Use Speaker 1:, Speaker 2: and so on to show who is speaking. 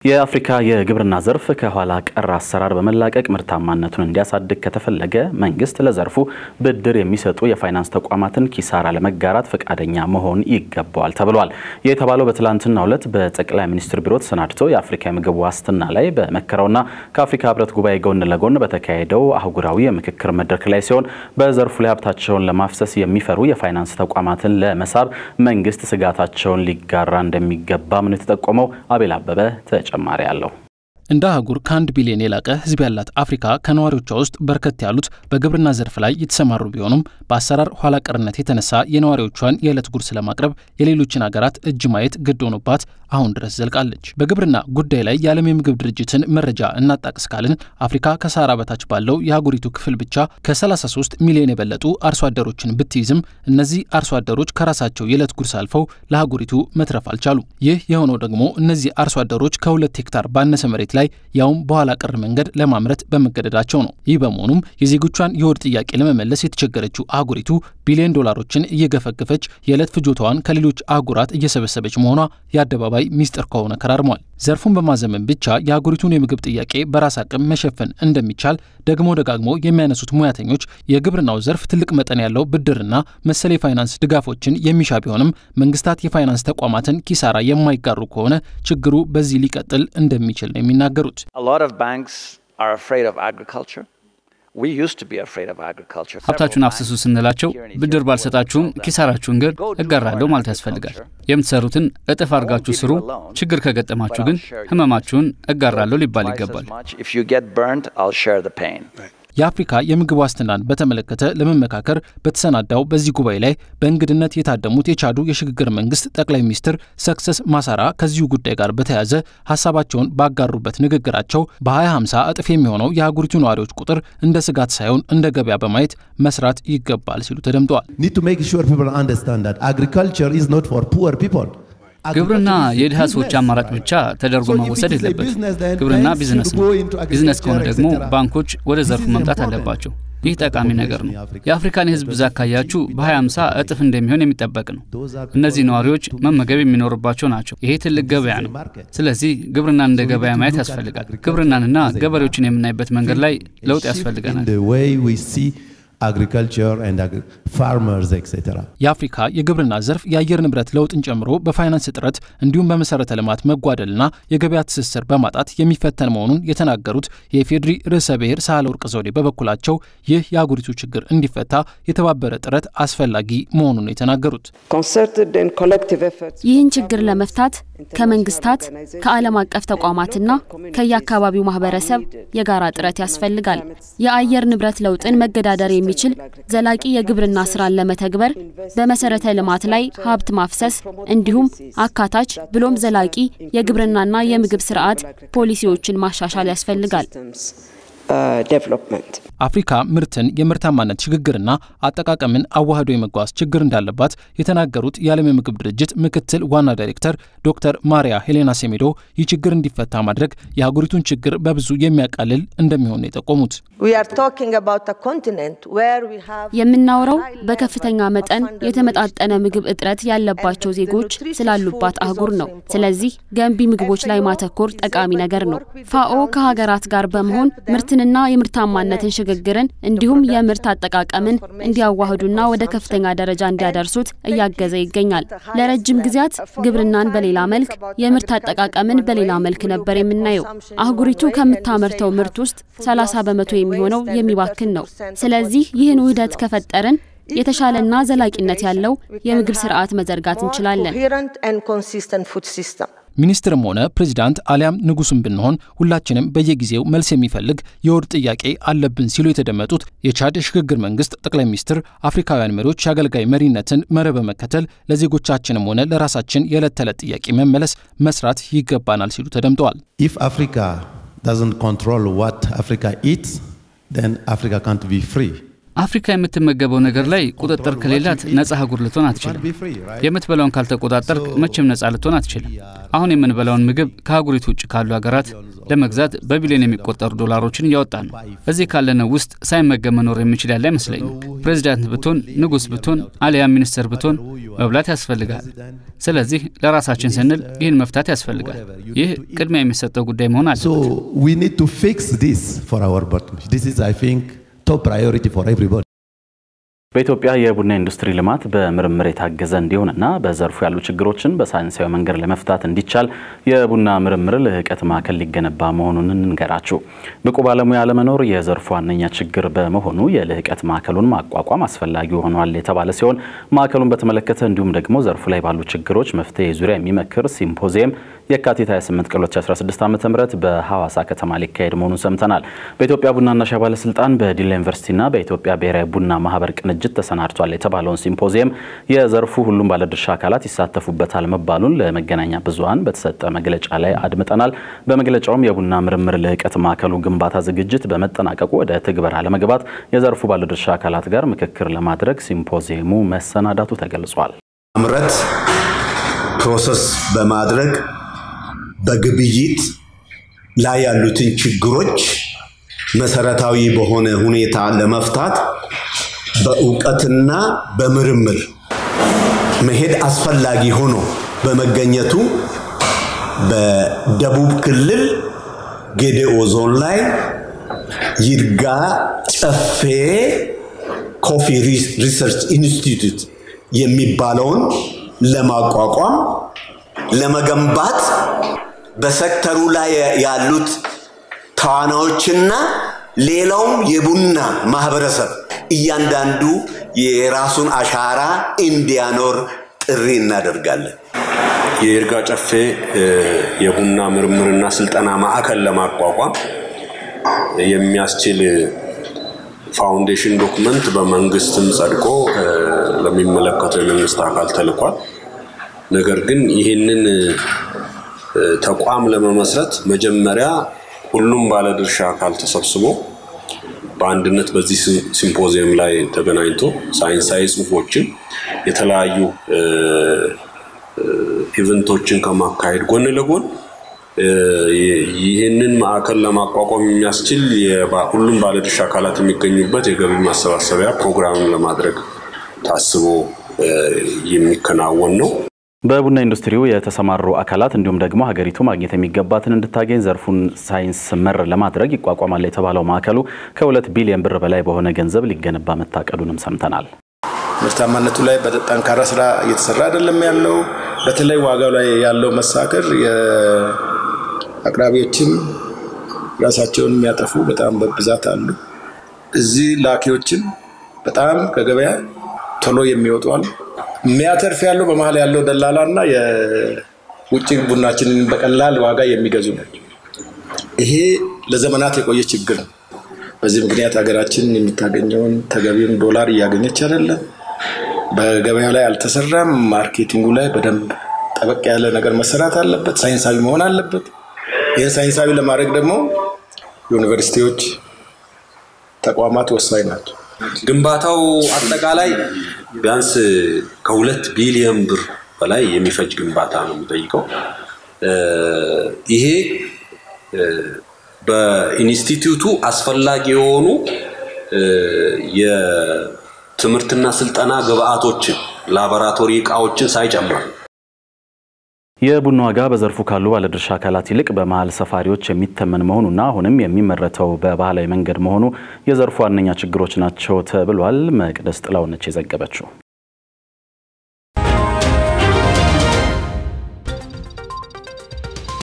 Speaker 1: የአፍሪካ የግብርና ዘርፍ ከኋላ ቀር አሰራር በመላቀቅ ምርታማነቱን እንዲያሳድግ ከተፈለገ መንግስት ለዘርፉ ብድር የሚሰጡ የፋይናንስ ተቋማትን ኪሳራ ለመጋራት ፈቃደኛ መሆን ይገባዋል ተብሏል። ይህ የተባለው በትላንትናው ዕለት በጠቅላይ ሚኒስትር ቢሮ ተሰናድቶ የአፍሪካ የምግብ ዋስትና ላይ በመከረውና ከአፍሪካ ህብረት ጉባኤ ጎን ለጎን በተካሄደው አህጉራዊ የምክክር መድረክ ላይ ሲሆን በዘርፉ ላይ ሀብታቸውን ለማፍሰስ የሚፈሩ የፋይናንስ ተቋማትን ለመሳብ መንግስት ስጋታቸውን ሊጋራ እንደሚገባም ነው የተጠቆመው። አቤል አበበ ተጨማሪ አለው።
Speaker 2: እንደ አህጉር ከአንድ ቢሊዮን የላቀ ህዝብ ያላት አፍሪካ ከነዋሪዎቿ ውስጥ በርከት ያሉት በግብርና ዘርፍ ላይ የተሰማሩ ቢሆኑም በአሰራር ኋላ ቀርነት የተነሳ የነዋሪዎቿን የዕለት ጉርስ ለማቅረብ የሌሎችን ሀገራት እጅ ማየት ግድ ሆኖባት አሁን ድረስ ዘልቃለች። በግብርና ጉዳይ ላይ የዓለም የምግብ ድርጅትን መረጃ እናጣቅስ ካልን አፍሪካ ከሰሃራ በታች ባለው የአህጉሪቱ ክፍል ብቻ ከ33 ሚሊዮን የበለጡ አርሶ አደሮችን ብትይዝም እነዚህ አርሶ አደሮች ከራሳቸው የዕለት ጉርስ አልፈው ለአህጉሪቱ መትረፍ አልቻሉም። ይህ የሆነው ደግሞ እነዚህ አርሶ አደሮች ከሁለት ሄክታር ባነሰ መሬት ላይ ያውም በኋላ ቀር መንገድ ለማምረት በመገደዳቸው ነው። ይህ በመሆኑም የዜጎቿን የሆድ ጥያቄ ለመመለስ የተቸገረችው አህጉሪቱ ቢሊዮን ዶላሮችን እየገፈገፈች የዕለት ፍጆታዋን ከሌሎች አህጉራት እየሰበሰበች መሆኗ የአደባባይ ሚስጥር ከሆነ ከራርሟል። ዘርፉን በማዘመን ብቻ የአህጉሪቱን የምግብ ጥያቄ በራስ አቅም መሸፈን እንደሚቻል ደግሞ ደጋግሞ የሚያነሱት ሙያተኞች የግብርናው ዘርፍ ትልቅ መጠን ያለው ብድርና መሰል የፋይናንስ ድጋፎችን የሚሻ ቢሆንም መንግስታት የፋይናንስ ተቋማትን ኪሳራ የማይጋሩ ከሆነ ችግሩ በዚህ ሊቀጥል እንደሚችል ነው የሚናገሩት።
Speaker 3: ሀብታችሁን አፍስሱ ስንላቸው ብድር ባልሰጣችሁም ኪሳራችሁን ግን እጋራለሁ ማለት ያስፈልጋል። የምትሰሩትን እጥፍ አድርጋችሁ ስሩ፣ ችግር ከገጠማችሁ ግን ህመማችሁን እጋራለሁ ሊባል ይገባል።
Speaker 2: የአፍሪካ የምግብ ዋስትናን በተመለከተ ለመመካከር በተሰናዳው በዚህ ጉባኤ ላይ በእንግድነት የታደሙት የቻዱ የሽግግር መንግስት ጠቅላይ ሚኒስትር ሰክሰስ ማሳራ ከዚሁ ጉዳይ ጋር በተያያዘ ሀሳባቸውን ባጋሩበት ንግግራቸው በ2050 እጥፍ የሚሆነው የአህጉሪቱ ነዋሪዎች ቁጥር እንደ ስጋት ሳይሆን እንደ ገበያ በማየት መስራት ይገባል ሲሉ ተደምጠዋል።
Speaker 3: ግብርና የድሃ ሰዎች አማራጭ ብቻ ተደርጎ መወሰድ የለበት። ግብርና ቢዝነስ ነው። ቢዝነስ ከሆነ ደግሞ ባንኮች ወደ ዘርፉ መምጣት አለባቸው። ይህ ጠቃሚ ነገር ነው። የአፍሪካን የህዝብ ብዛት ካያችሁ በ2050 እጥፍ እንደሚሆን የሚጠበቅ ነው። እነዚህ ነዋሪዎች መመገብ የሚኖርባቸው ናቸው። ይሄ ትልቅ ገበያ ነው። ስለዚህ ግብርናን እንደ ገበያ ማየት ያስፈልጋል። ግብርናንና ገበሬዎችን የምናይበት መንገድ ላይ ለውጥ ያስፈልገናል።
Speaker 4: agriculture and ag farmers etc.
Speaker 2: የአፍሪካ የግብርና ዘርፍ የአየር ንብረት ለውጥን ጨምሮ በፋይናንስ እጥረት እንዲሁም በመሰረተ ልማት መጓደልና የገበያ ትስስር በማጣት የሚፈተን መሆኑን የተናገሩት የኢፌዴሪ ርዕሰ ብሔር ሳህለወርቅ ዘውዴ በበኩላቸው ይህ የአህጉሪቱ ችግር እንዲፈታ የተባበረ ጥረት አስፈላጊ መሆኑን ነው የተናገሩት።
Speaker 5: ይህን ችግር ለመፍታት ከመንግስታት ከዓለም አቀፍ ተቋማትና ከየአካባቢው ማህበረሰብ የጋራ ጥረት ያስፈልጋል። የአየር ንብረት ለውጥን መገዳደር የሚችል ዘላቂ የግብርና ስራን ለመተግበር በመሰረተ ልማት ላይ ሀብት ማፍሰስ እንዲሁም አካታች ብሎም ዘላቂ የግብርናና የምግብ ስርዓት ፖሊሲዎችን ማሻሻል ያስፈልጋል።
Speaker 2: አፍሪካ ምርትን የምርታማነት ሽግግርና አጠቃቀምን አዋህዶ የመጓዝ ችግር እንዳለባት የተናገሩት የዓለም የምግብ ድርጅት ምክትል ዋና ዳይሬክተር ዶክተር ማሪያ ሄሌና ሴሜዶ ይህ ችግር እንዲፈታ ማድረግ የአህጉሪቱን ችግር በብዙ የሚያቃልል እንደሚሆን የጠቆሙት
Speaker 5: የምናወራው በከፍተኛ መጠን የተመጣጠነ ምግብ እጥረት ያለባቸው ዜጎች ስላሉባት አህጉር ነው። ስለዚህ ገንቢ ምግቦች ላይ ማተኮር ጠቃሚ ነገር ነው። ፋኦ ከሀገራት ጋር በመሆን ምርትንና የምርታማነትን ሽግግርን እንዲሁም የምርት አጠቃቀምን እንዲያዋህዱና ወደ ከፍተኛ ደረጃ እንዲያደርሱት እያገዘ ይገኛል። ለረጅም ጊዜያት ግብርናን በሌላ መልክ፣ የምርት አጠቃቀምን በሌላ መልክ ነበር የምናየው። አህጉሪቱ ከምታመርተው ምርት ውስጥ 30 በመቶ የሚሆነው የሚባክን ነው። ስለዚህ ይህን ውህደት ከፈጠርን የተሻለና ዘላቂነት ያለው የምግብ ስርዓት መዘርጋት እንችላለን።
Speaker 2: ሚኒስትርም ሆነ ፕሬዚዳንት አሊያም ንጉስም ብንሆን ሁላችንም በየጊዜው መልስ የሚፈልግ የሆድ ጥያቄ አለብን ሲሉ የተደመጡት የቻድ የሽግግር መንግስት ጠቅላይ ሚኒስትር አፍሪካውያን መሪዎች የአገልጋይ መሪነትን መርህ በመከተል ለዜጎቻችንም ሆነ ለራሳችን የዕለት ተዕለት ጥያቄ መመለስ መስራት ይገባናል ሲሉ ተደምጠዋል።
Speaker 4: If Africa doesn't control what Africa eats, then Africa can't be free.
Speaker 3: አፍሪካ የምትመገበው ነገር ላይ ቁጥጥር ከሌላት ነጻ አህጉር ልትሆን አትችልም። የምትበላውን ካልተቆጣጠርክ መቼም ነጻ ልትሆን አትችልም። አሁን የምንበላውን ምግብ ከአህጉሪቱ ውጭ ካሉ ሀገራት ለመግዛት በቢሊዮን የሚቆጠሩ ዶላሮችን እያወጣን ነው። እዚህ ካለነው ውስጥ ሳይመገብ መኖር የሚችል ያለ አይመስለኝም። ፕሬዚዳንት ብትሆን፣ ንጉሥ ብትሆን፣ አሊያም ሚኒስተር ብትሆን መብላት ያስፈልጋል። ስለዚህ ለራሳችን ስንል ይህን መፍታት ያስፈልጋል። ይህ ቅድሚያ የሚሰጠው ጉዳይ መሆን አለ።
Speaker 4: So we need to fix this for our bottom. This is, I think, top priority for everybody.
Speaker 1: በኢትዮጵያ የቡና ኢንዱስትሪ ልማት በምርምር የታገዘ እንዲሆንና በዘርፉ ያሉ ችግሮችን በሳይንሳዊ መንገድ ለመፍታት እንዲቻል የቡና ምርምር ልህቀት ማዕከል ሊገነባ መሆኑን እንገራችሁ። ብቁ ባለሙያ አለመኖር የዘርፉ ዋነኛ ችግር በመሆኑ የልህቀት ማዕከሉን ማቋቋም አስፈላጊ ሆኗል የተባለ ሲሆን ማዕከሉን በተመለከተ እንዲሁም ደግሞ ዘርፉ ላይ ባሉ ችግሮች መፍትሄ ዙሪያ የሚመክር ሲምፖዚየም የካቲት 28 ቀን 2016 ዓ.ም በሐዋሳ ከተማ ሊካሄድ መሆኑን ሰምተናል። በኢትዮጵያ ቡናና ሻይ ባለስልጣን በዲላ ዩኒቨርሲቲና በኢትዮጵያ ብሔራዊ ቡና ማህበር ቅንጅት ተሰናድቷል የተባለውን ሲምፖዚየም የዘርፉ ሁሉም ባለድርሻ አካላት ይሳተፉበታል መባሉን ለመገናኛ ብዙኃን በተሰጠ መግለጫ ላይ አድምጠናል። በመግለጫውም የቡና ምርምር ልህቀት ማዕከሉ ግንባታ ዝግጅት በመጠናቀቁ ወደ ትግበራ ለመግባት የዘርፉ ባለድርሻ አካላት ጋር ምክክር ለማድረግ ሲምፖዚየሙ መሰናዳቱ ተገልጿል።
Speaker 6: ማምረት ፕሮሰስ በማድረግ በግብይት ላይ ያሉትን ችግሮች መሰረታዊ በሆነ ሁኔታ ለመፍታት በእውቀትና በምርምር መሄድ አስፈላጊ ሆኖ በመገኘቱ በደቡብ ክልል ጌዴኦ ዞን ላይ ይርጋ ጨፌ ኮፊ ሪሰርች ኢንስቲትዩት የሚባለውን ለማቋቋም ለመገንባት በሴክተሩ ላይ ያሉት ተዋናዮችና ሌላውም የቡና ማህበረሰብ እያንዳንዱ የራሱን አሻራ እንዲያኖር ጥሪ እናደርጋለን።
Speaker 7: የይርጋ ጨፌ የቡና ምርምርና ስልጠና ማዕከል ለማቋቋም የሚያስችል ፋውንዴሽን ዶክመንት በመንግስትም ጸድቆ ለሚመለከተው የመንግስት አካል ተልኳል። ነገር ግን ይህንን ተቋም ለመመስረት መጀመሪያ ሁሉም ባለድርሻ አካል ተሰብስቦ በአንድነት በዚህ ሲምፖዚየም ላይ ተገናኝቶ ሳይንሳዊ ጽሁፎችን የተለያዩ ኢቨንቶችን ከማካሄድ ጎን ለጎን ይህንን ማዕከል ለማቋቋም የሚያስችል ሁሉም ባለድርሻ አካላት የሚገኙበት የገቢ ማሰባሰቢያ ፕሮግራምን ለማድረግ ታስቦ የሚከናወን ነው።
Speaker 1: በቡና ኢንዱስትሪው የተሰማሩ አካላት እንዲሁም ደግሞ ሀገሪቱ ማግኘት የሚገባትን እንድታገኝ ዘርፉን ሳይንስ መር ለማድረግ ይቋቋማል የተባለው ማዕከሉ ከሁለት ቢሊዮን ብር በላይ በሆነ ገንዘብ ሊገነባ መታቀዱንም ሰምተናል።
Speaker 8: ምርታማነቱ ላይ በጠንካራ ስራ እየተሰራ አይደለም ያለው። በተለይ ዋጋው ላይ ያለው መሳከር የአቅራቢዎችም ራሳቸውን የሚያጠፉ በጣም በብዛት አሉ። እዚህ ላኪዎችም በጣም ከገበያ ቶሎ የሚወጡ አሉ። የሚያተርፍ ያለው በመሀል ያለው ደላላ እና የውጭ ቡናችንን በቀላል ዋጋ የሚገዙ ናቸው። ይሄ ለዘመናት የቆየ ችግር ነው። በዚህ ምክንያት ሀገራችን የምታገኘውን ተገቢውን ዶላር እያገኘች አይደለም። በገበያ ላይ አልተሰራም። ማርኬቲንጉ ላይ በደንብ ጠበቅ ያለ ነገር መሰራት አለበት። ሳይንሳዊ መሆን አለበት። ይህን ሳይንሳዊ ለማድረግ ደግሞ ዩኒቨርሲቲዎች፣ ተቋማት ወሳኝ ናቸው።
Speaker 7: ግንባታው አጠቃላይ ቢያንስ ከሁለት ቢሊዮን ብር በላይ የሚፈጅ ግንባታ ነው የሚጠይቀው። ይሄ በኢንስቲትዩቱ አስፈላጊ የሆኑ የትምህርትና ስልጠና ግብአቶችን፣ ላቦራቶሪ እቃዎችን ሳይጨምር
Speaker 1: የቡና ዋጋ በዘርፉ ካሉ ባለድርሻ አካላት ይልቅ በመሀል ሰፋሪዎች የሚተመን መሆኑና አሁንም የሚመረተው በባህላዊ መንገድ መሆኑ የዘርፉ ዋነኛ ችግሮች ናቸው ተብሏል። መቅደስ ጥላውነች የዘገበችው